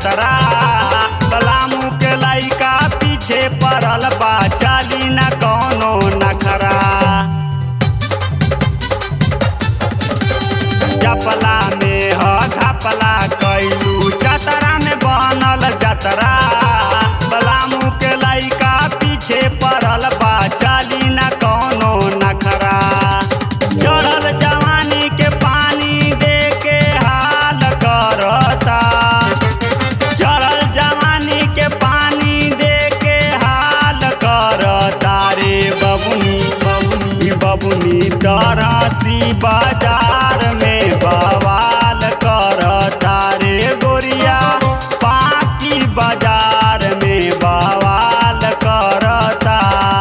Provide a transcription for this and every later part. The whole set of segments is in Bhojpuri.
जतरा पलामू के लइका पीछे पड़ल बा चाली न कौनो नखरा जपला में ह घपला कैलू जतरा में बनल जतरा पलामू के लइका पीछे पड़ल बा चाली न कौनो नखरा चढ़ल जवानी के पानी दे के हाल करता चढ़ल जवानी के पानी दे के हाल करता रे बबुनी बबुनी बबुनी तरसी बाजार में बवाल करता रे गोरिया पाकी बाजार में बवाल करता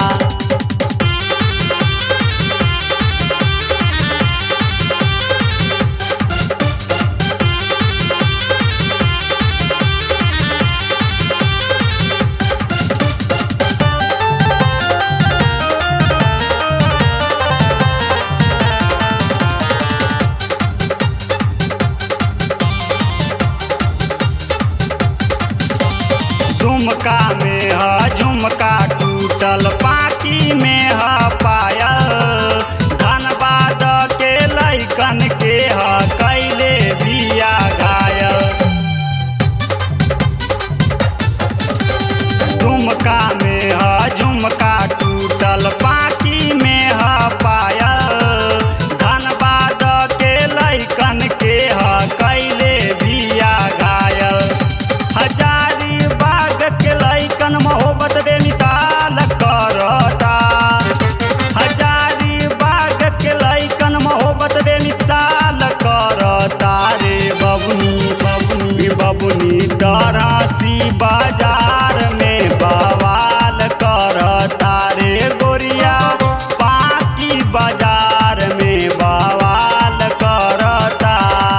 झुमका में ह झुमका टूटल पाकी में ह पायल धनबाद के लैकन के ह कैले बिया घायल झुमका में ह झुमका टूटल पाकी में ह पायल धनबाद के लैकन के ह कैले बिया घायल हजारी बाग के लैकन मोहब्बत बेमिसाल करता हजारी बाग के लैकन मोहब्बत बेमिसाल करता रे बबुनी बबुनी बबुनी तरसी बाजार में बवाल करता रे गोरिया पाकी बाजार में बवाल करता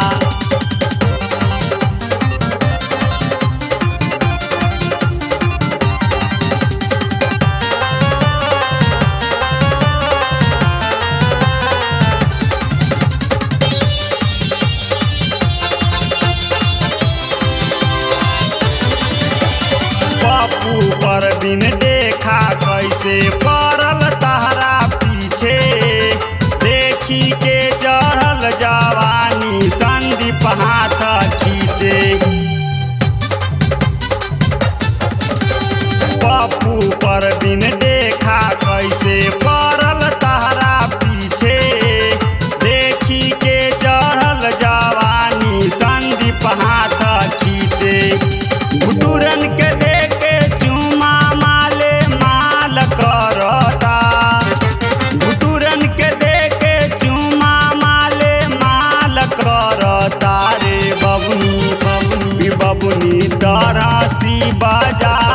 पप्पू पर बिन देखा कैसे पड़ल तहरा पीछे देखी के चढ़ल जवानी संदीप हाथ खींचे पप्पू पर बिन देखा कैसे पड़ल तहरा पीछे देखी के चढ़ल जवानी संदीप हाथ खींचे घुटुरन के देके चुमा माले माल करता घुटुरन के देके चुमा माले माल करता रे बबुनी बबुनी बबुनी तरसी बाजार